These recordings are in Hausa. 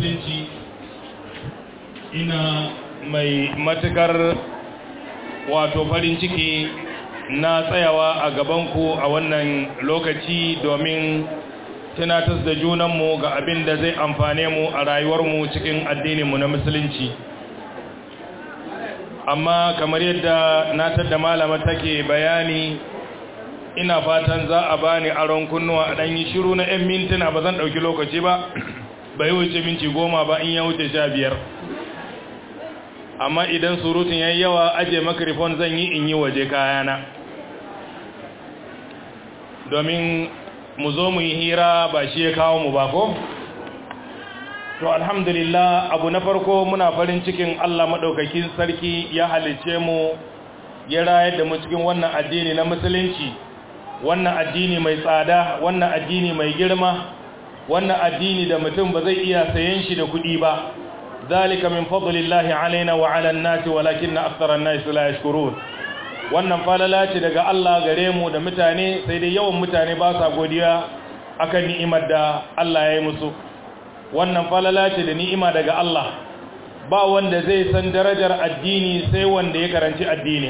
musulunci ina mai matukar wato farin ciki na tsayawa a gabanku a wannan lokaci domin tunatar da junanmu ga abin da zai amfane mu a rayuwarmu cikin addininmu na musulunci amma kamar yadda na tadda malama take bayani ina fatan za a bani aron kunnuwa a ɗanyi shiru na 'yan mintuna ba zan ɗauki lokaci ba bai wuce minti goma ba in ya wuce sha biyar amma idan surutun ya yi yawa aje makarifon zan yi in yi waje kayana domin mu zo mu yi hira ba shi ya kawo mu ba ko? to alhamdulillah abu na farko muna farin cikin Allah maɗaukakin sarki ya halice mu ya rayar da mu cikin wannan addini na musulunci wannan addini mai tsada wannan addini mai girma wannan addini da mutum ba zai iya sayen shi da kuɗi ba zalika min fadlillahi alaina wa ala an-nasi walakinna akthara an-nasi la yashkurun wannan falala ce daga Allah gare mu da mutane sai dai yawan mutane ba sa godiya akan ni'imar da Allah ya yi musu wannan falala ce da ni'ima daga Allah ba wanda zai san darajar addini sai wanda ya karanci addini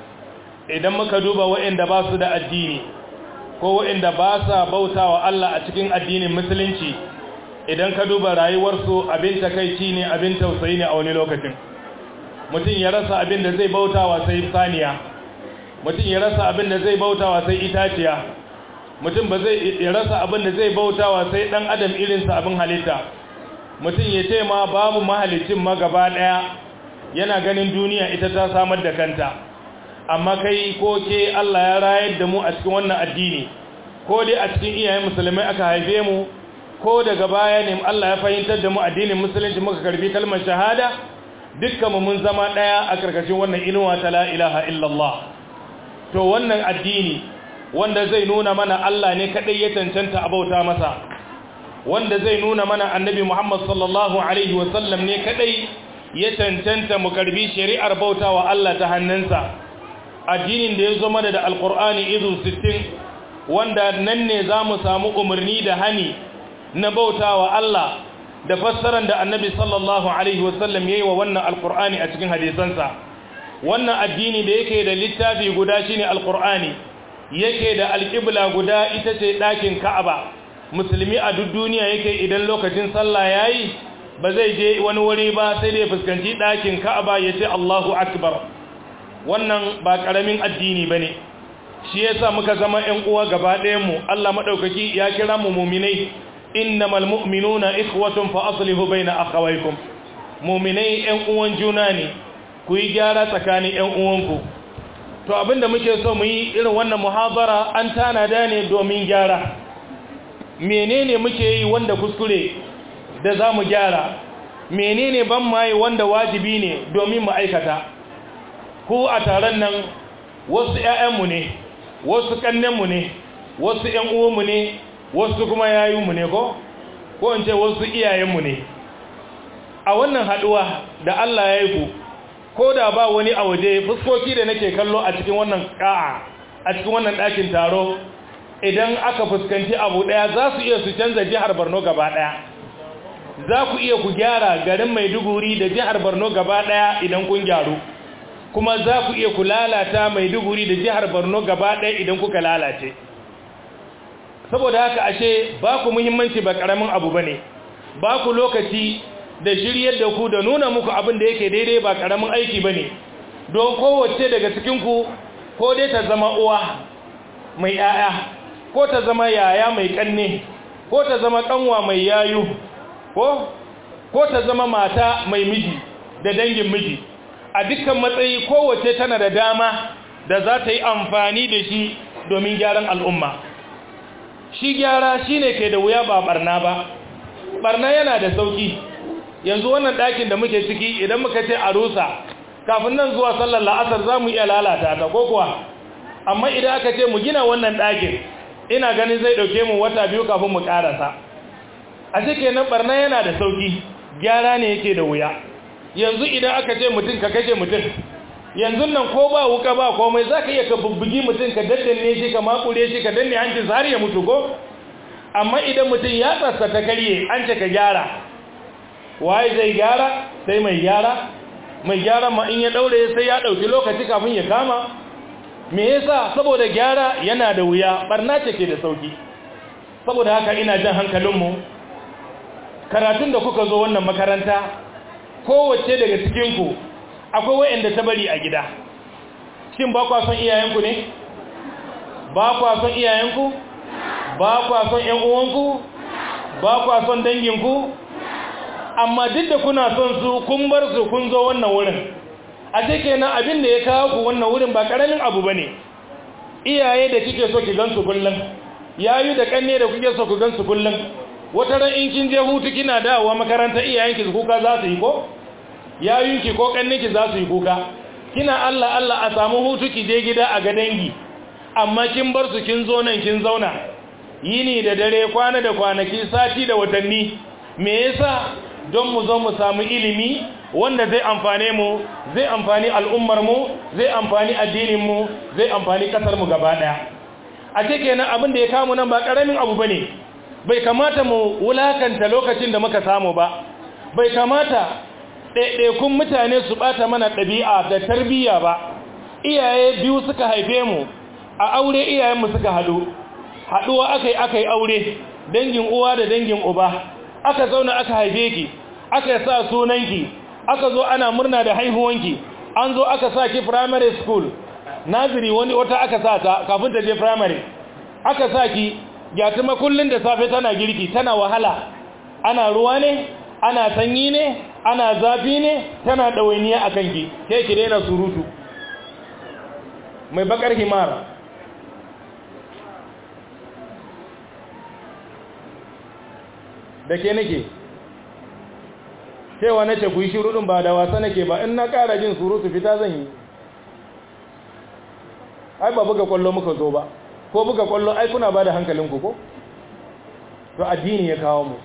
idan muka duba waɗanda ba su da addini ko waɗanda ba sa bautawa Allah a cikin addinin musulunci idan ka duba rayuwarsu abin takaici ne abin tausayi ne a wani lokacin mutum ya rasa abin da zai bautawa sai saniya mutum ya rasa abin da zai bautawa sai itaciya mutum ba zai ya rasa abin da zai bautawa sai dan adam irinsa abin halitta mutum ya ce ma babu mahalicin ma gaba daya yana ganin duniya ita ta samar da kanta amma kai ko ke Allah ya rayar da mu a cikin wannan addini ko dai a cikin iyayen musulmai aka haife mu ko daga baya ne Allah ya fahimtar da mu addinin musulunci muka karbi kalmar shahada dukkan mu mun zama daya a karkashin wannan inuwa ta la ilaha illallah to wannan addini wanda zai nuna mana Allah ne kadai ya cancanta abauta masa wanda zai nuna mana annabi Muhammad sallallahu alaihi wasallam ne kadai ya cancanta mu karbi shari'ar bautawa Allah ta hannunsa addinin da ya zo mana da alqur'ani izu 60 wanda nan ne zamu samu umarni da hani na bautawa Allah da fassarar da annabi sallallahu alaihi wasallam yayi wa wannan alqur'ani a cikin hadisansa wannan addini da yake da littafi guda shine alqur'ani yake da alqibla guda ita ce dakin ka'aba musulmi a duk duniya yake idan lokacin sallah yayi ba zai je wani wuri ba sai dai fuskanci dakin ka'aba yace Allahu akbar wannan ba karamin addini bane shi yasa muka zama ƴan uwa gaba ɗayan mu Allah madaukaki ya kira mu mu'minai innamal mu'minuna ikhwatun fa aslihu baina akhawaykum mu'minai ƴan uwan juna ne ku yi gyara tsakanin ƴan uwanku to abinda muke so mu yi irin wannan muhabara an tanada ne domin gyara menene muke yi wanda kuskure da za mu gyara menene ban maye wanda wajibi ne domin mu aikata ku a taron nan wasu ƴaƴanmu ne wasu kannenmu ne wasu ƴan uwanmu ne wasu kuma yayinmu ne ko ko in ce wasu iyayenmu ne a wannan haduwa da Allah ya yi ku ko da ba wani a waje fuskoki da nake kallo a cikin wannan ka'a a cikin wannan ɗakin taro idan aka fuskanci abu ɗaya za su iya su canza jihar Borno gaba ɗaya za ku iya ku gyara garin Maiduguri da jihar Borno gaba ɗaya idan kun gyaru kuma za ku iya ku lalata Maiduguri da jihar Borno gaba ɗaya idan kuka lalace saboda haka ashe ba ku muhimmanci ba karamin abu bane ba ku lokaci da shiryar da ku da nuna muku abin da yake daidai ba karamin aiki bane don kowace daga cikin ku ko dai ta zama uwa mai yaya ko ta zama yaya mai kanne ko ta zama kanwa mai yayu ko ko ta zama mata mai miji da dangin miji a dukkan matsayi kowace tana da dama da za ta yi amfani da shi domin gyaran al'umma shi gyara shine ke da wuya ba barna ba barna yana da sauki yanzu wannan ɗakin da muke ciki idan muka ce a rusa kafin nan zuwa sallar la'asar za mu iya lalata ta ko kuwa amma idan aka ce mu gina wannan ɗakin ina ganin zai ɗauke mu wata biyu kafin mu ƙarasa a cikin nan barna yana da sauki gyara ne yake da wuya yanzu idan aka ce mutum ka kashe mutum yanzu nan ko ba wuka ba komai za ka iya ka bubbugi mutum ka daddanne shi ka makure shi ka danne hancin har ya mutu ko amma idan mutum ya tsatsa ta karye an ce ka gyara waye zai gyara sai mai gyara mai gyara ma in ya daure sai ya dauki lokaci kafin ya kama me yasa saboda gyara yana da wuya barna ce ke da sauki saboda haka ina jan hankalinmu karatun da kuka zo wannan makaranta kowace daga cikinku akwai wa'anda ta bari a gida shin ba kwa son iyayenku ne ba kwa son iyayenku ba kwa son ƴan uwanku ba kwa son danginku amma duk da kuna son su kun bar su kun zo wannan wurin a ce kenan abin da ya kawo ku wannan wurin ba karamin abu bane iyaye da kike so ki gansu kullum yayu da kanne da kuke so ku gansu kullum wata ran in kin je hutu kina dawowa makaranta iyayenki su kuka za su yi ko yayunki ko kanninki za su yi kuka kina Allah Allah a samu hutu ki je gida a ga dangi amma kin bar su kin zo nan kin zauna yini da dare kwana da kwanaki sati da watanni me yasa don mu zo mu samu ilimi wanda zai amfane mu zai amfani al'ummar mu zai amfani addinin mu zai amfani kasar mu gaba daya a ce kenan abin da ya kamu nan ba karamin abu bane bai kamata mu wulakanta lokacin da muka samu ba bai kamata ɗaiɗaikun mutane su ɓata mana ɗabi'a da tarbiyya ba iyaye biyu suka haife mu a aure iyayenmu suka haɗu haɗuwa aka yi aka yi aure dangin uwa da dangin uba aka zauna aka haife ki aka sa sunanki aka zo ana murna da haihuwanki an zo aka sa ki primary school naziri wani wata aka sa ta kafin ta je primary aka sa ki gyatuma kullun da safe tana girki tana wahala ana ruwa ne ana sanyi ne ana zafi ne tana ɗawainiya a kanki ke ki daina surutu mai bakar himar da ke nake cewa na ce ku yi shirudin ba da wasa nake ba in na ƙara jin surutu fita zan yi ai ba buga kwallo muka zo ba ko buga kwallo ai kuna ba da hankalinku ko to addini ya kawo mu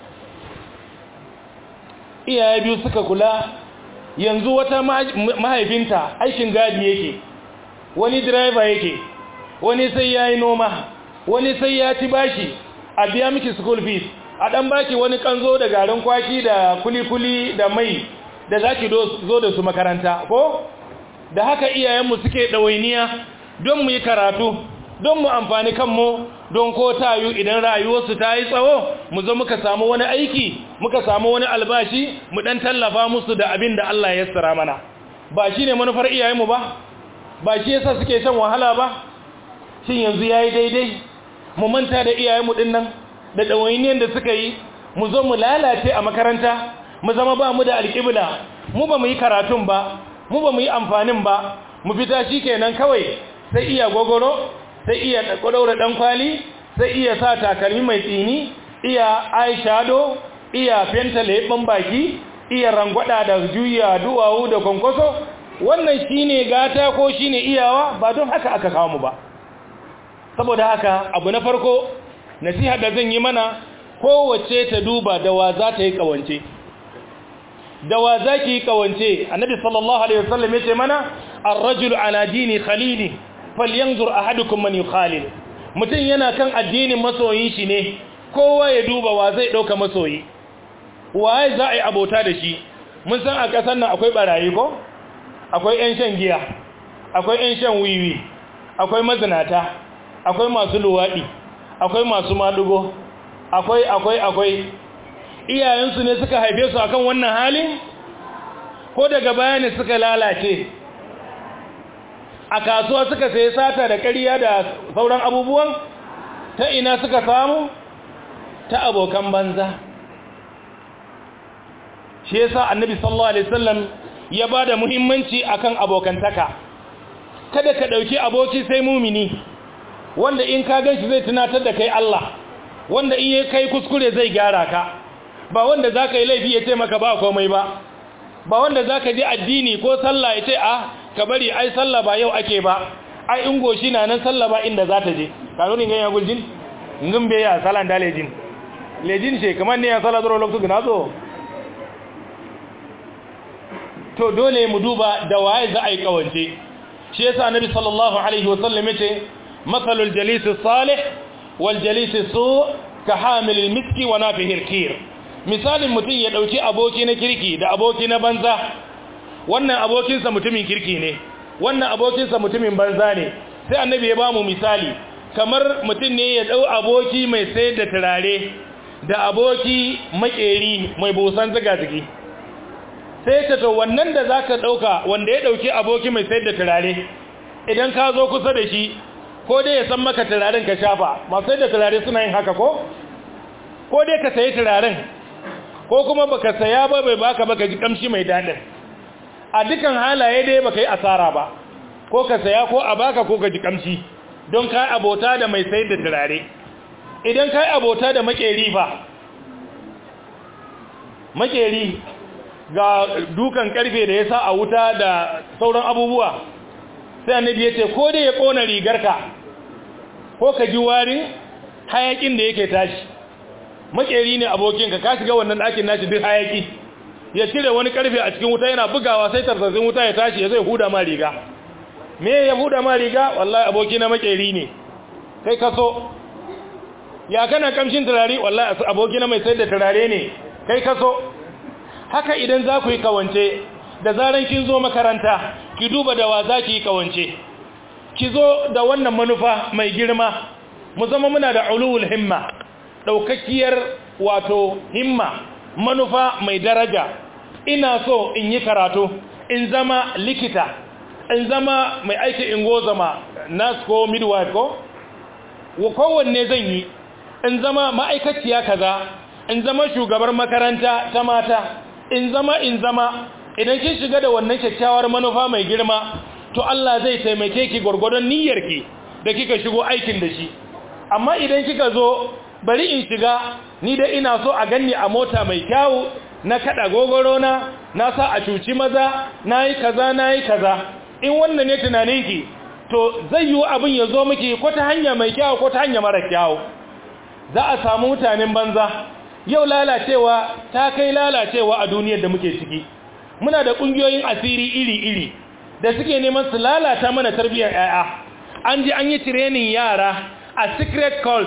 iyaye biyu suka kula yanzu wata mahaifinta aikin gadi yake wani driver yake wani sai ya yi noma wani sai ya ci bashi a biya miki school fees a dan baki wani kanzo da garin kwaki da kulikuli da mai da zaki zo da su makaranta ko da haka iyayenmu suke ɗawainiya don mu yi karatu don mu amfani kanmu don ko tayu idan rayuwarsu ta yi tsawo mu zo muka samu wani aiki muka samu wani albashi mu dan tallafa musu da abin da Allah ya tsara mana ba shi ne manufar iyayenmu ba ba shi yasa suke shan wahala ba shin yanzu yayi daidai mu manta da iyayenmu din nan da dawainiyan da suka yi mu zo mu lalace a makaranta mu zama ba mu da alƙibla mu ba mu yi karatun ba mu ba mu yi amfanin ba mu fita shikenan kawai sai iya gogoro sai iya ɗaura ɗan kwali sai iya sa takalmi mai tsini iya eyeshadow iya fenta leɓen baki iya rangwada da juya duwawu da kwankwaso wannan shine gata ko shine iyawa ba don haka aka kawo mu ba saboda haka abu na farko nasiha da zan yi mana kowace ta duba da wa za ta yi kawance da wa za ki yi kawance annabi sallallahu alaihi wasallam ya ce mana ar-rajulu ala dini khalili falyanzur ahadukum man yukhalil mutum yana kan addinin masoyin shi ne kowa ya duba wa zai dauka masoyi waye za a yi abota da shi mun san a ƙasar nan akwai barayi ko akwai ƴan shan giya akwai ƴan shan wiwi akwai mazinata akwai masu luwaɗi akwai masu madugo akwai akwai akwai iyayensu ne suka haife su akan wannan halin ko daga baya ne suka lalace a kasuwa suka sayi sata da ƙarya da sauran abubuwan ta ina suka samu ta abokan banza shi yasa annabi sallallahu alaihi wasallam ya bada muhimmanci akan abokantaka kada ka dauki aboki sai mumini wanda in ka ganshi zai tunatar da kai Allah wanda in yayi kai kuskure zai gyara ka ba wanda zaka yi laifi ya ce maka ba komai ba ba wanda zaka ji addini ko sallah ya ce a ka bari ai sallah ba yau ake ba ai in goshi na nan sallah ba inda za ta je kano ne ganyen guljin ngin be ya salan da lejin lejin ce kamar ne ya sala duro lokacin na zo to dole mu duba da waye za a yi kawance shi yasa annabi sallallahu alaihi wasallam yace mathalul jalis salih wal jalis su ka hamil al miski wa nafihi al kir misalin mutum ya ɗauki aboki na kirki da aboki na banza wannan abokinsa mutumin kirki ne wannan abokinsa mutumin banza ne sai annabi ya ba mu misali kamar mutum ne ya ɗau aboki mai sayar da turare da aboki makeri mai busan ziga-zigi sai ta to wannan da za ka ɗauka wanda ya ɗauki aboki mai sayar da turare idan ka zo kusa da shi ko dai ya san maka turaren ka shafa masu sayar da turare suna yin haka ko ko dai ka sayi turaren ko kuma baka saya ba bai baka baka ji kamshi mai daɗin a dukan halaye dai baka yi asara ba ko ka saya ko a baka ko ka ji kamshi don kai abota da mai sayar da turare idan kai abota da makeri ba makeri ga dukan karfe da ya sa a wuta da sauran abubuwa sai annabi ya ce ko dai ya kona rigarka ko ka ji warin hayakin da yake tashi makeri ne abokinka ka shiga wannan ɗakin nashi duk hayaki ya cire wani karfe a cikin wuta yana bugawa sai tarzazin wuta ya tashi ya zai huda ma riga me ya huda ma riga wallahi aboki na makeri ne kai kaso ya kana kamshin turare wallahi aboki na mai sayar da turare ne kai kaso haka idan za ku yi kawance da zaran kin zo makaranta ki duba da wa za ki yi kawance ki zo da wannan manufa mai girma mu zama muna da ulul himma ɗaukakkiyar wato himma manufa mai daraja ina so in yi karatu in zama likita in zama mai aiki ingozama nurse ko midwife ko kowanne zan yi in zama ma'aikaciya kaza in zama shugabar makaranta ta mata in zama in zama idan kin shiga da wannan kyakkyawar manufa mai girma to Allah zai taimake ki gurgurdon niyyarki da kika shigo aikin da shi amma idan kika zo bari in shiga ni da ina so a ganni a mota mai kyawu na kada gogoro na na sa a cuci maza nayi kaza nayi kaza in wannan ne tunaninki to zai yi abin ya zo miki ko ta hanya mai kyawu ko ta hanya mara kyawu za a samu mutanen banza yau lalacewa ta kai lalacewa a duniyar da muke ciki muna da kungiyoyin asiri iri-iri da suke neman su lalata mana tarbiyyar yaya an ji an yi training yara a secret cult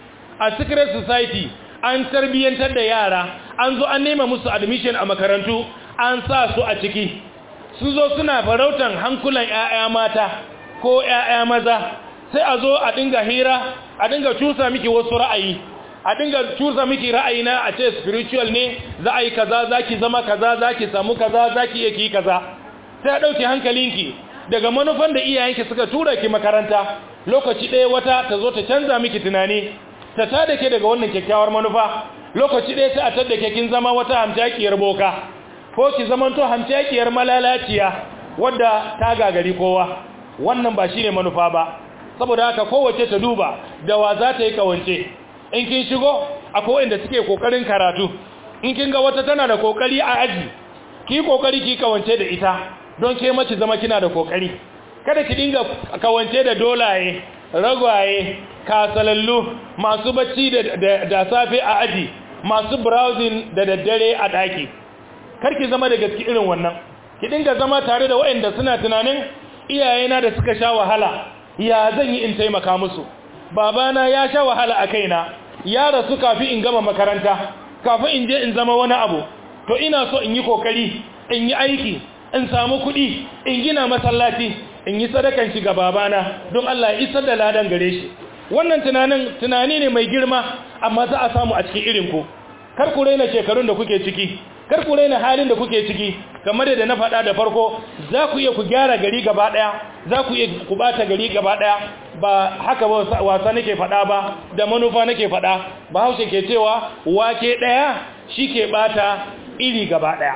a secret society an tarbiyyantar da yara an zo an nema musu admission a makarantu an sa su a ciki su zo suna farautan hankulan yaya mata ko yaya maza sai a zo a dinga hira a dinga cusa miki wasu ra'ayi a dinga cusa miki ra'ayi na a ce spiritual ne za a yi kaza za ki zama kaza za ki samu kaza za ki iya ki kaza sai a ɗauki hankalinki daga manufan da iyayenki suka tura ki makaranta lokaci ɗaya wata ta zo ta canza miki tunani ta tada ke daga wannan kyakkyawar manufa lokaci ɗaya sai a tadda ke kin zama wata hamtakiyar boka ko ki zamanto hamtakiyar malalaciya wadda ta gagari kowa wannan ba shine manufa ba saboda haka kowace ta duba da wa za ta yi kawance in kin shigo akwai wanda suke kokarin karatu in kin ga wata tana da kokari a aji ki kokari ki kawance da ita don ke mace zama kina da kokari kada ki dinga kawance da dolaye ragwaye kasalallu masu bacci da, da, safe a aji masu browsing da daddare a daki kar ki zama da gaske irin wannan ki dinga zama tare da waɗanda suna tunanin iyayena da suka sha wahala ya zan yi in taimaka musu babana ya sha wahala a kaina ya rasu kafin in gama makaranta kafin in je in zama wani abu to ina so in yi kokari in yi aiki in samu kuɗi in gina masallaci in yi sadakan shi ga babana don Allah ya isar da ladan gare shi wannan tunanin tunani ne mai girma amma za a samu a cikin irin ku kar ku raina shekarun da kuke ciki kar ku raina halin da kuke ciki kamar da na faɗa da farko za ku iya ku gyara gari gaba ɗaya za ku iya ku bata gari gaba ɗaya ba haka ba wasa nake faɗa ba da manufa nake faɗa ba haushe ke cewa wake ɗaya shi ke bata iri gaba ɗaya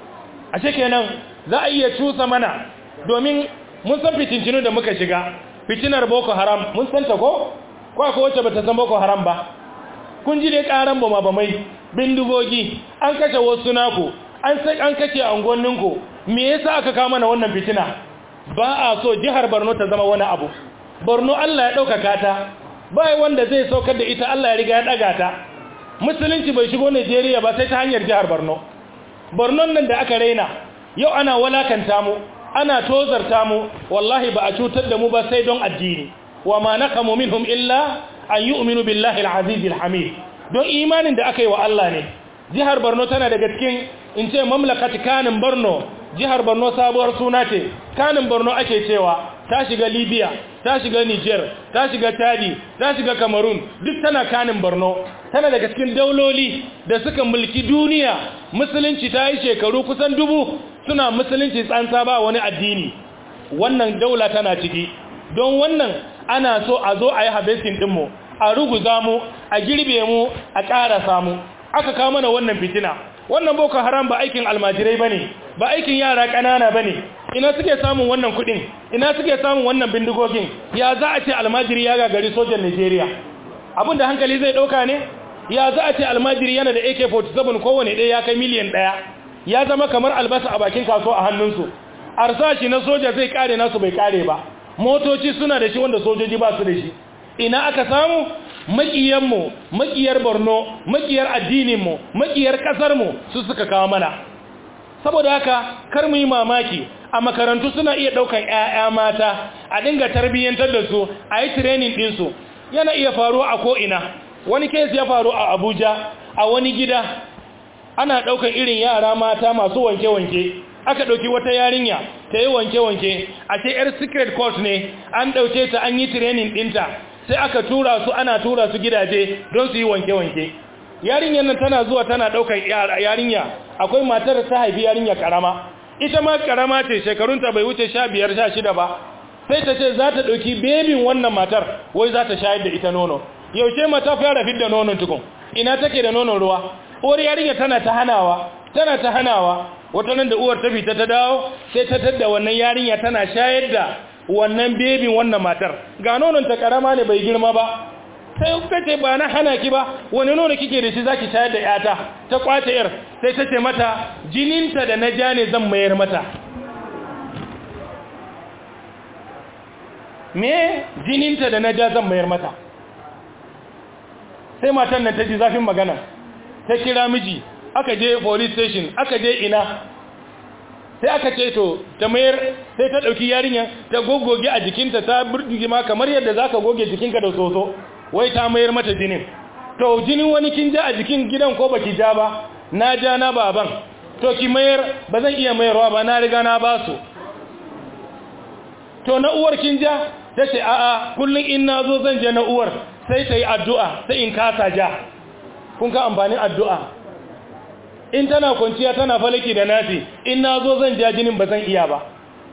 a kenan za a iya cusa mana domin mun san fitintinu da muka shiga fitinar boko haram mun san ta ko ko akwai wacce bata san boko haram ba kun ji dai karan bama bamai bindigogi an kashe wasu naku an sai an kashe angonninku me yasa aka kawo mana wannan fitina ba a so jihar Borno ta zama wani abu Borno Allah ya ɗaukaka ta bai wanda zai saukar da ita Allah ya riga ya ɗaga ta musulunci bai shigo Najeriya ba sai ta hanyar jihar Borno Borno nan da aka raina yau ana walakanta mu ana tozarta mu wallahi ba a cutar da mu ba sai don addini wa ma naqamu minhum illa an yu'minu billahi al-aziz al-hamid don imanin da aka yi wa Allah ne jihar borno tana daga cikin in ce mamlakat kanin borno jihar borno sabuwar suna ce kanin borno ake cewa ta shiga libya ta shiga niger ta shiga chadi ta shiga cameroon duk tana kanin borno tana daga cikin dauloli da suka mulki duniya musulunci ta yi shekaru kusan dubu suna musulunci tsantsa ba wani addini wannan daula tana ciki don wannan ana so a zo a yi harvesting ɗinmu a ruguza mu a girbe mu a ƙarasa mu aka kawo mana wannan fitina wannan boko haram ba aikin almajirai ba ne ba aikin yara ƙanana ba ne ina suke samun wannan kuɗin ina suke samun wannan bindigogin ya za a ce almajiri ya gagari sojan nigeria abin da hankali zai ɗauka ne ya za a ce almajiri yana da ak-47 kowane ɗaya ya kai miliyan ɗaya ya zama kamar albasa a bakin kaso a hannunsu arsashi na soja zai kare nasu bai kare ba motoci suna da shi wanda sojoji ba su da shi ina aka samu makiyanmu makiyar borno makiyar addininmu makiyar ƙasarmu su suka kawo mana saboda haka kar mu yi mamaki a makarantu suna iya ɗaukan 'ya'ya mata a dinga tarbiyyantar da su a yi training ɗinsu yana iya faruwa a ko'ina wani kes ya faru a abuja a wani gida ana ɗaukan irin yara mata masu wanke-wanke aka ɗauki wata yarinya ta yi wanke-wanke a ce 'yar secret court ne an ɗauke ta an yi training ɗinta sai aka tura su ana tura su gidaje don su yi wanke-wanke yarinyar nan tana zuwa tana ɗaukar yarinya akwai matar ta haifi yarinya karama ita ma karama ce shekarunta bai wuce sha biyar sha shida ba sai ta ce za ta ɗauki bebin wannan matar wai za ta shayar da ita nono yaushe mata fara fidda nonon tukun ina take da nonon ruwa uwar yarinya tana ta hanawa tana ta hanawa wata nan da uwar ta fita ta dawo sai ta tadda wannan yarinya tana shayar da wannan bebin wannan matar ga nonon ta karama ne bai girma ba sai ta ce ba na hana ki ba wani nono kike da shi zaki shayar da yata ta kwace yar sai ta ce mata jininta da na ja ne zan mayar mata me jininta da na ja zan mayar mata sai matan nan ta ji zafin magana ta kira miji aka je police station aka je ina sai aka ce to ta mayar sai ta dauki yarinya ta gogoge a jikinta ta burdige ma kamar yadda zaka goge jikinka da soso wai ta mayar mata jinin to jinin wani kin ja a jikin gidan ko baki ja ba na ja na baban to ki mayar ba zan iya mayarwa ba na riga na ba su to na uwar kin ja ta ce a'a kullum in na zo zan je na uwar sai ta yi addu'a sai in kasa ja kun ka amfanin addu'a in tana kwanciya tana falaki da nasi in na zo zan ja jinin ba zan iya ba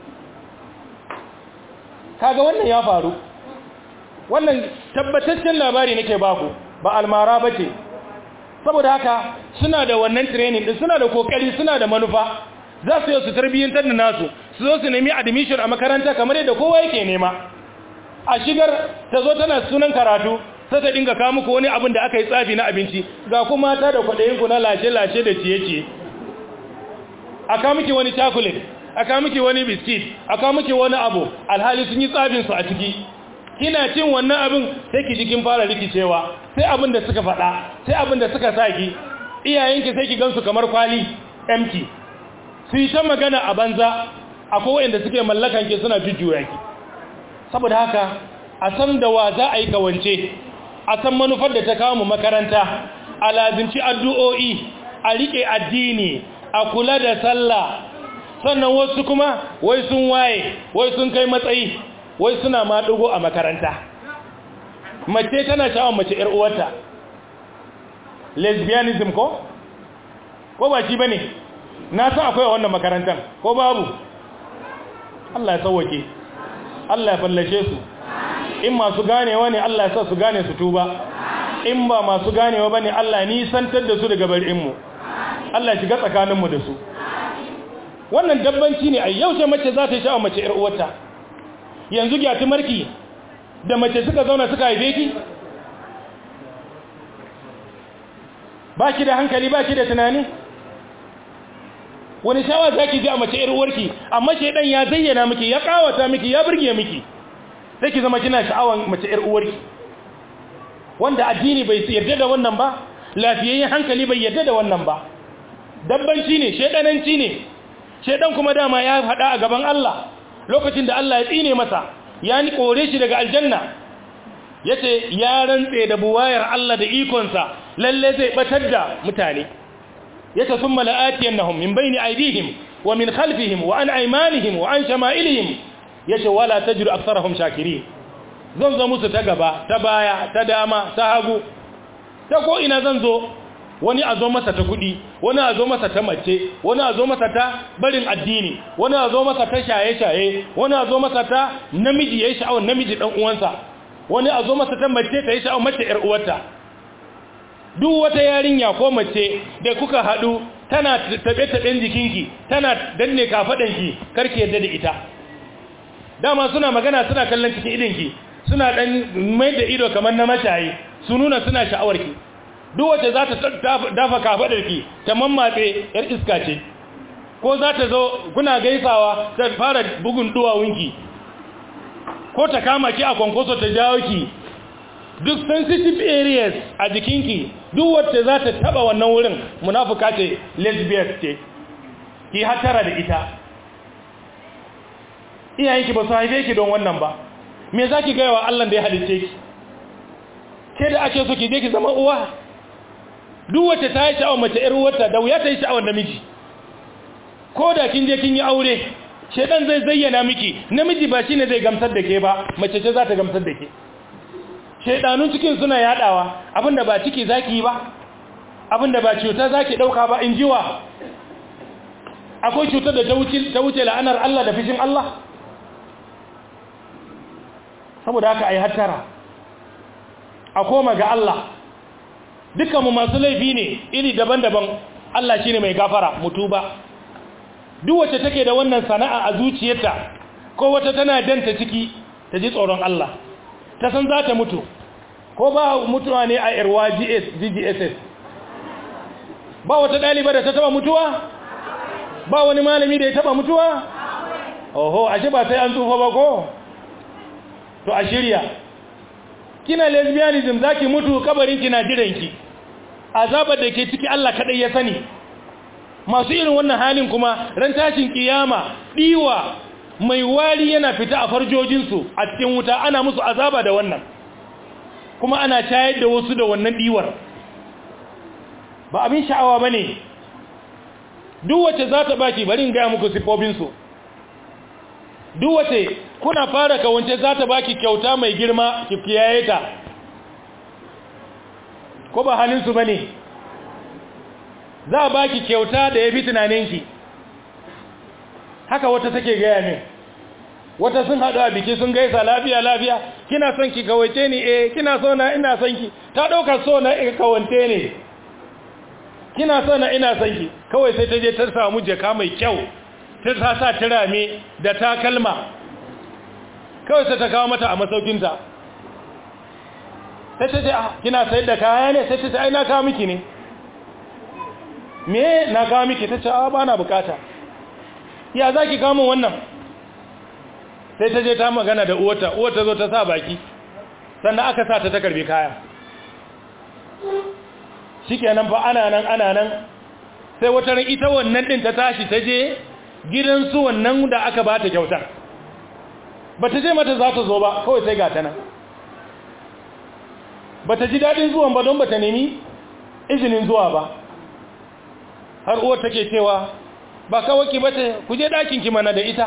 kaga wannan ya faru wannan tabbataccen labari nake baku ba almara ba ce saboda haka suna da wannan training din suna da kokari suna da manufa za su yi su tarbiyyantar da nasu su zo su nemi admission a makaranta kamar yadda kowa yake nema a shigar ta zo tana sunan karatu sai ta dinga kawo muku wani abin da aka yi tsafi na abinci ga kuma ta da kwaɗayinku na lashe-lashe da ciye-ciye a kawo miki wani chocolate a kawo miki wani biskit a kawo miki wani abu alhali sun yi tsafinsu a ciki kina cin wannan abin sai ki jikin fara rikicewa sai abin da suka faɗa sai abin da suka sa ki iyayenki sai ki gansu kamar kwali empty su yi ta magana a banza akwai wanda suke mallakan ki suna jujjuya ki saboda haka a san da wa za a yi kawance a san manufar da ta kawo mu makaranta a lazimci addu'o'i a riƙe addini a kula da sallah sannan wasu kuma wai sun waye wai sun kai matsayi wai suna ma dugo a makaranta mace tana sha'awar mace ‘yar uwarta lesbianism ko? ko ba shi ba ne na san akwai wannan makarantar ko babu Allah ya sauwake Allah ya fallashe su in masu ganewa ne Allah ya sa su gane su tuba in ba masu ganewa ba ne Allah nisantar da su daga bar'inmu Allah shiga tsakaninmu da su wannan dabbanci ne a yau ce mace za ta yi sha'awar mace ‘yar uwarta yanzu gyati marki da mace suka zauna suka haife ki ba ki da hankali ba ki da tunani wani shawa za ki ji a mace uwarki amma shaidan ya zayyana miki ya kawata miki ya burge miki sai ki zama kina sha'awan mace uwarki wanda addini bai yarda da wannan ba lafiyayyen hankali bai yarda da wannan ba dabbanci ne shaidananci ne shaidan kuma dama ya faɗa a gaban Allah lokacin da Allah ya tsine masa ya ni kore shi daga aljanna yace ya rantse da buwayar Allah da ikonsa lalle zai batar da mutane yace thumma la'atiyannahum min bayni aydihim wa min khalfihim wa an aymanihim wa an shama'ilihim yace wala tajidu aktharahum shakirin zan zo musu ta gaba ta baya ta dama ta hagu ta ko ina zan zo wani a zo masa ta kudi wani a zo masa ta mace wani a zo masa ta barin addini wani a zo masa ta shaye-shaye wani a zo masa ta namiji ya yi sha'awar namiji ɗan uwansa wani a zo masa ta mace ta yi sha'awar mace ‘yar uwarta duk wata yarinya ko mace da kuka haɗu tana taɓe-taɓen jikinki tana danne kafaɗanki karki yadda da ita dama suna magana suna kallon cikin idinki suna ɗan mai da ido kamar na mashayi su nuna suna sha'awarki duk wacce za ta dafa kafaɗarki ta mammatse ‘yar iska ce ko za ta zo kuna gaisawa ta fara bugun duwawunki ko ta kama ki a kwankwaso ta jawo ki duk sensitive areas a jikinki duk wacce za ta taba wannan wurin munafuka ce lesbian ce ki hatara da ita iyayenki ba su haife ki don wannan ba me za ki gaya wa Allah da ya halice ki ke da ake so ki je ki zama uwa duk wacce ta yi sha'awar mace ‘yar wata da wuya ta yi sha'awar namiji ko da kin je kin yi aure shedan zai zayyana miki namiji ba shine zai gamsar da ke ba mace ce za ta gamsar da ke shedanun cikin suna yadawa abinda ba ciki zaki yi ba abinda ba cuta zaki dauka ba in jiwa akwai cutar da ta wuce ta wuce la'anar Allah da fishin Allah saboda haka ai hattara a koma ga Allah dukkanmu masu laifi ne iri daban-daban Allah shine mai gafara mutuba duk wacce take da wannan sana'a a zuciyarta ko wata tana danta ciki ta ji tsoron Allah ta san za ta mutu ko ba mutuwa ne a irwa GS GGSS ba wata ɗaliba da ta taba mutuwa ba wani malami da ya taba mutuwa oho ashe ba sai an tsufa ba ko to a shirya kina lesbianism zaki mutu kabarin kina jiranki azabar da ke ciki Allah kadai ya sani masu irin wannan halin kuma ran tashin kiyama diwa mai wari yana fita a farjojinsu a cikin wuta ana musu azaba da wannan kuma ana tayar da wasu da wannan diwar ba abin sha'awa bane duk wacce za ta baki bari in ga muku sifofinsu duk wace kuna fara kawance za ta baki kyauta mai girma ki kiyaye ta ko ba halinsu ba ne za a baki kyauta da ya fi tunaninki haka wata take gaya min wata sun haɗu a biki sun gaisa lafiya lafiya kina son ki kawace ni eh kina so na ina son ki ta ɗaukar so na in kawante ne kina so na ina son ki kawai sai ta je ta samu jaka mai kyau ta sa turame da takalma kawai sai ta kawo mata a masaukinta sai ta ce kina sayar da kaya ne sai ta ce ai na kawo miki ne me na kawo miki ta ce a ba na bukata ya za ki kawo wannan sai ta je ta magana da uwata uwata zo ta sa baki sannan aka sa ta ta karbi kaya shi kenan fa ana nan ana nan sai wata ran ita wannan din ta tashi ta je gidansu wannan da aka ba ta kyautar ba ta je mata za ta zo ba kawai sai ga ta nan ba ta ji daɗin zuwan ba don ba ta nemi izinin zuwa ba har uwar take cewa ba kawaki ba ta ku je ɗakinki mana da ita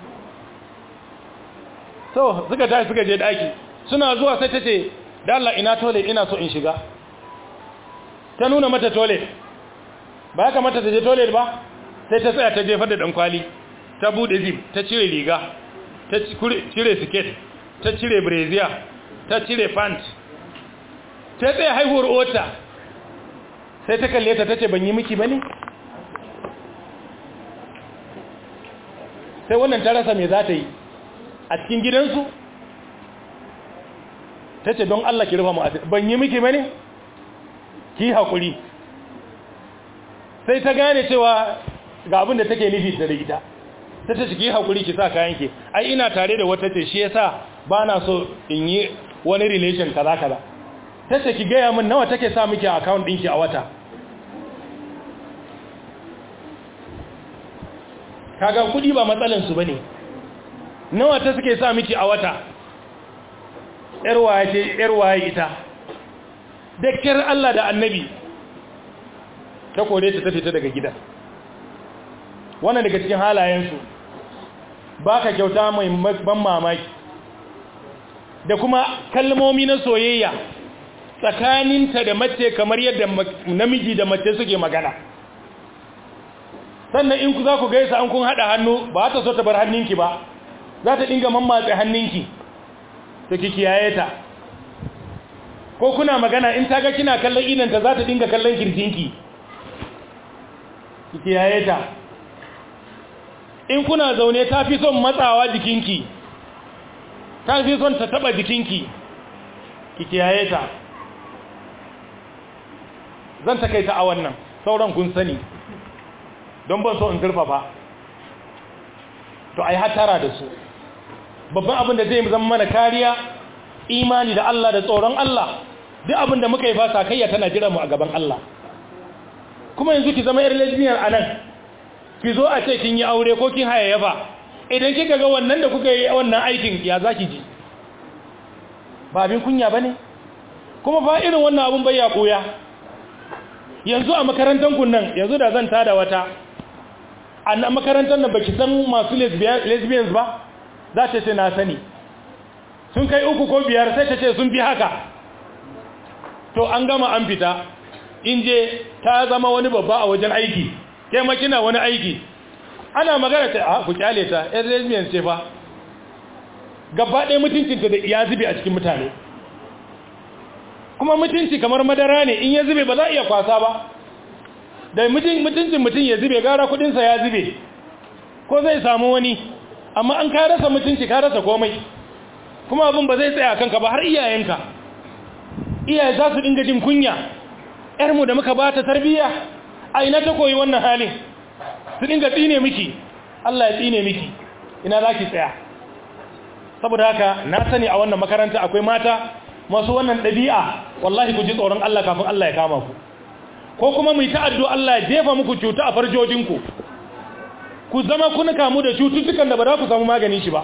so suka tashi suka je ɗaki suna zuwa sai ta ce da Allah ina toilet ina so in shiga ta nuna mata toilet ba haka mata ta je toilet ba sai ta tsaya ta jefar da ɗankwali ta buɗe zip ta cire riga ta cire siket ta cire brazier ta cire pant ta tsaye haihuwar ota sai ta kalle ta tace ban yi miki bane sai wannan ta rasa me za ta yi a cikin gidansu ta ce don Allah ki rufa mu ban yi miki bane ki haƙuri sai ta gane cewa ga abin da take nufi da ita ta ce ki haƙuri ki sa kayan ki ai ina tare da wata ce shi yasa ba na so in yi wani relation kaza kaza ta ce ki gaya min nawa take sa miki account ɗinki a wata kaga kudi ba matsalansu ba ne nawa ta suke sa miki a wata ‘yarwaye ce ‘yarwaye ita da kyar Allah da annabi ta kore ta ta fita daga gidan wannan daga cikin halayensu ba ka kyauta mai ban mamaki da kuma kalmomi na soyayya tsakaninta da mace kamar yadda namiji da mace suke magana sannan in ku za ku gaisa an kun haɗa hannu ba ta so ta bar hannunki ba za ta dinga mammatse hannunki ta kikiyaye ta ko kuna magana in ta ga kina kallon idanta za ta dinga kallon kirjinki kikiyaye ta in kuna zaune ta fi son matsawa jikinki ta fi son ta taba jikinki kikiyaye ta zan takaita a wannan sauran kun sani don ban so in zurfafa to ai hatara da su babban abin da zai zama mana kariya imani da Allah da tsoron Allah duk abin da muka yi fasa kayya tana jira mu a gaban Allah kuma yanzu ki zama yar lesbian a nan ki zo a ce kin yi aure ko kin hayayyafa idan kika ga wannan da kuka yi wannan aikin ya zaki ji ba abin kunya bane kuma fa irin wannan abun bai ya koya yanzu a makarantar kun nan yanzu da zan tada wata a makarantar nan baki san masu lesbians ba za ta ce na sani sun kai uku ko biyar sai ta ce sun fi haka to an gama an fita in je ta zama wani babba a wajen aiki kai makina wani aiki ana magana ta a ku kyale ta yan lesbian ce fa gaba ɗaya mutuncinta da ya zube a cikin mutane kuma mutunci kamar madara ne in ya zube ba za a iya kwasa ba da mutuncin mutum ya zube gara kudinsa ya zube ko zai samu wani amma an ka rasa mutunci ka rasa komai kuma abin ba zai tsaya kanka ba har iyayenka iyaye za su dinga jin kunya yarmu da muka bata tarbiyya a ina ta koyi wannan halin su dinga tsine miki Allah ya tsine miki ina za ki tsaya saboda haka na sani a wannan makaranta akwai mata masu wannan ɗabi'a wallahi ku ji tsoron Allah kafin Allah ya kama ku ko kuma mu yi ta'addu Allah ya jefa muku cuta a farjojinku ku zama kuna kamu da cututtukan da ba za ku samu magani shi ba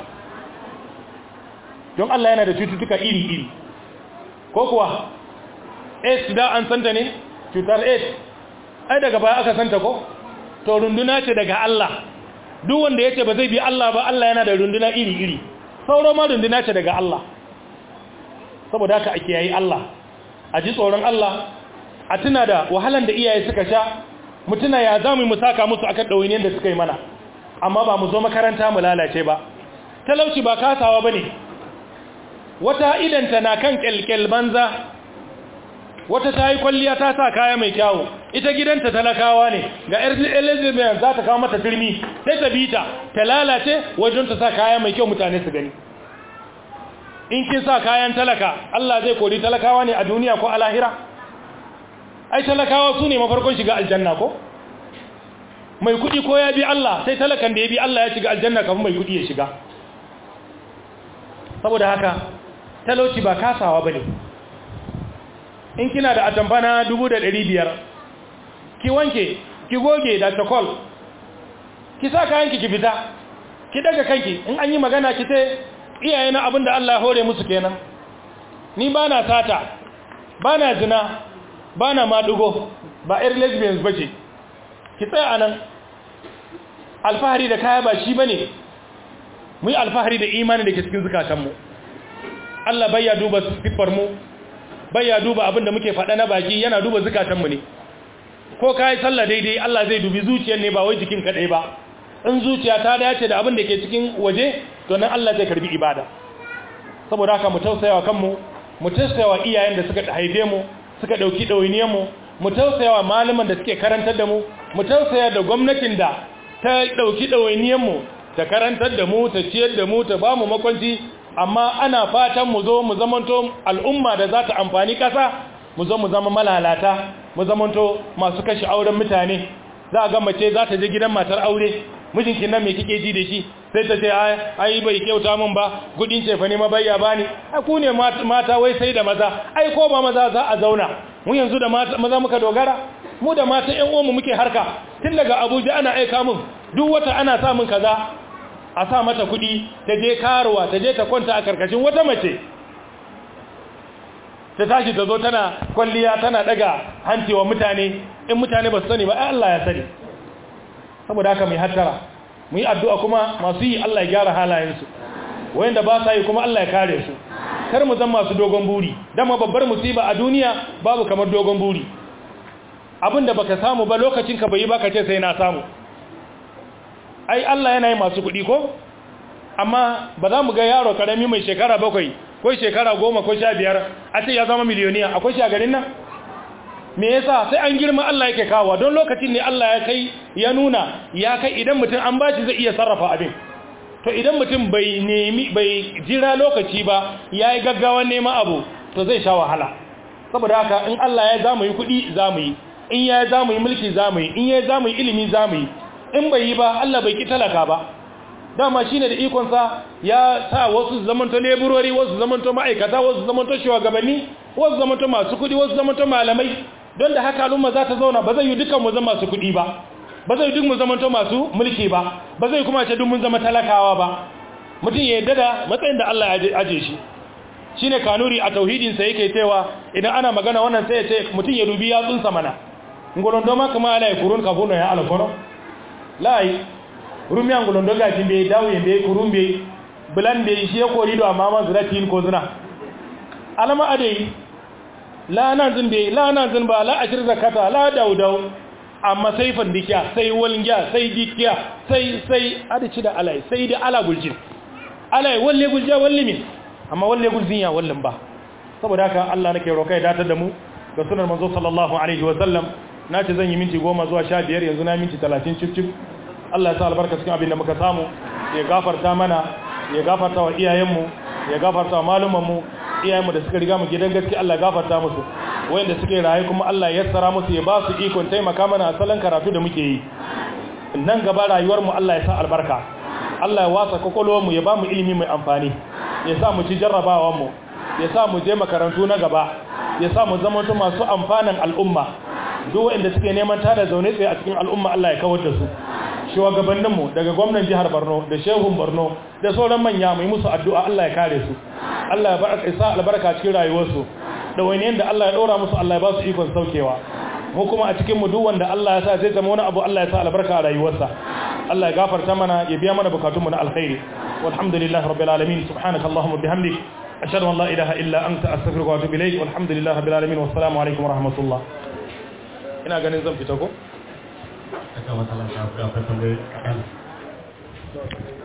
don Allah yana da cututtuka iri-iri ko kuwa AIDS da an santa ne cutar AIDS ai daga baya aka santa ko to runduna ce daga Allah duk wanda yace ba zai bi Allah ba Allah yana da runduna iri-iri sauro ma runduna ce daga Allah saboda haka ake yayi Allah a ji tsoron Allah a tuna da wahalan da iyaye suka sha mutuna ya zamu mu saka musu akan dawainiyar da suka yi mana amma ba mu zo makaranta mu lalace ba talauci ba kasawa bane wata idanta na kan kelkel banza wata ta yi kwalliya ta sa kaya mai kyawu ita gidanta talakawa ne ga elizabeth za ta kawo mata turmi sai ta bita ta lalace wajen ta sa kaya mai kyau mutane su gani in kin sa kayan talaka Allah zai kori talakawa ne a duniya ko a lahira ai talakawa su ne mafarkon shiga aljanna ko mai kudi ko ya bi Allah sai talakan da ya bi Allah ya shiga aljanna kafin mai kudi ya shiga saboda haka talauci ba kasawa bane in kina da atamfana biyar, ki wanke ki goge da takol ki sa kayanki ki fita ki daga kanki in an yi magana ki sai iyaye na abinda Allah ya hore musu kenan ni bana sata bana zina bana madugo ba ir lesbians bace ki tsaya anan alfahari da kaya ba shi bane mu yi alfahari da imani da ke cikin zukatanmu Allah bai ya duba siffar mu bai ya duba abin da muke faɗa na baki yana duba zukatanmu ne ko ka yi sallah daidai Allah zai dubi zuciyar ne ba wai jikin kaɗai ba in zuciya ta dace da abin da ke cikin waje to nan Allah zai karbi ibada saboda haka mu tausayawa kanmu mu tausayawa iyayen da suka haife mu suka ɗauki ɗawainiyar mu mu tausayawa malaman da suke karantar da mu mu tausaya da gwamnatin da ta ɗauki ɗawainiyar mu ta karantar da mu ta ciyar da mu ta ba mu makwanci amma ana fatan mu zo mu zamanto al'umma da za ta amfani ƙasa mu zo mu zama malalata mu zamanto masu kashe auren mutane za a ga mace za ta je gidan matar aure mijinki nan me kike ji da shi sai ta ce ai bai kyauta min ba kudin cefa ne mabayya bani ai ku ne mata wai sai da maza ai ko ba maza za a zauna mu yanzu da maza muka dogara mu da mata ƴan uwanmu muke harka tun daga Abuja ana aika min duk wata ana sa min kaza a sa mata kuɗi ta je karuwa ta je ta kwanta a karkashin wata mace ta tashi ta zo tana kwalliya tana daga hancewa mutane in mutane ba su sani ba ai Allah ya sani saboda haka mai hattara mu yi addu'a kuma masu yi Allah ya gyara halayensu wayanda ba sa yi kuma Allah ya kare su kar mu zama masu dogon buri dama babbar musiba a duniya babu kamar dogon buri abinda baka samu ba lokacin ka bai yi baka ce sai na samu ai Allah yana yi masu kuɗi ko amma ba za mu ga yaro karami mai shekara bakwai ko shekara goma ko sha biyar a ce ya zama miliyoniya akwai shi a garin nan me yasa sai an girma Allah yake kawo don lokacin ne Allah ya kai ya nuna ya kai idan mutum an bashi zai iya sarrafa abin to idan mutum bai nemi bai jira lokaci ba yayi gaggawan neman abu to zai sha wahala saboda haka in Allah ya zamu yi kuɗi zamu yi in ya zamu yi mulki zamu yi in ya zamu yi ilimi zamu yi in bai yi ba Allah bai ki talaka ba dama shine da ikon sa ya sa wasu zamanto leburori wasu zamanto ma'aikata wasu zamanto shugabanni wasu zamanto masu kuɗi wasu zamanto malamai don da haka al'umma za ta zauna ba zai yi dukan mu zama masu kuɗi ba ba zai duk mu zamanto masu mulki ba ba zai kuma ce duk mun zama talakawa ba mutum ya yarda da matsayin da Allah ya aje shi shine kanuri a tauhidin sa yake cewa idan ana magana wannan sai ya ce mutum ya dubi yatsunsa mana ngolon do maka ma ala kurun ka funo ya ala kono lai rumi an ngolon do ga timbe dawo yende kurumbe bulan be shi ko rido amma ma zuratin ko zuna alama adai la nan zin be la nan zin ba la ashir zakata la daudau amma sai fandikiya sai walngiya sai dikiya sai sai adici da alai sai da ala guljin alai walle gulja walle min amma walle guljin ya wallan ba saboda haka Allah nake roka ya datar da mu ga sunan manzo sallallahu alaihi wa sallam nace zan yi minti 10 zuwa 15 yanzu na minti 30 cip cip Allah ya sa albarka cikin abin da muka samu ya gafarta mana ya gafarta wa iyayenmu ya gafarta wa malumanmu iyayenmu da suka riga mu gidan gaske Allah ya gafarta musu wayanda suke raye kuma Allah ya yassara musu ya ba su ikon taimaka mana a salon karatu da muke yi nan gaba rayuwar mu Allah ya sa albarka Allah ya wasa kokolwar mu ya ba mu ilimi mai amfani ya sa mu ci jarrabawan mu ya sa mu je makarantu na gaba ya sa mu zama masu amfanin al'umma duk wayanda suke neman tada zaune tsaye a cikin al'umma Allah ya kawar da su shugabanninmu daga gwamnan jihar Borno da shehun Borno da sauran manya mai musu addu'a Allah ya kare su Allah ya baraka isa albarka cikin rayuwarsu da wani yanda Allah ya ɗora musu Allah ya ba su ikon saukewa mu kuma a cikin mu duk wanda Allah ya sa zai zama wani abu Allah ya sa albarka a rayuwarsa Allah ya gafarta mana ya biya mana bukatunmu na alkhairi walhamdulillahi rabbil alamin subhanakallahumma bihamdik ashhadu an la ilaha illa anta astaghfiruka wa atubu ilayk walhamdulillahi rabbil alamin wassalamu alaikum wa rahmatullah ina ganin zan fita ko Aka matsala ta akwai tambayi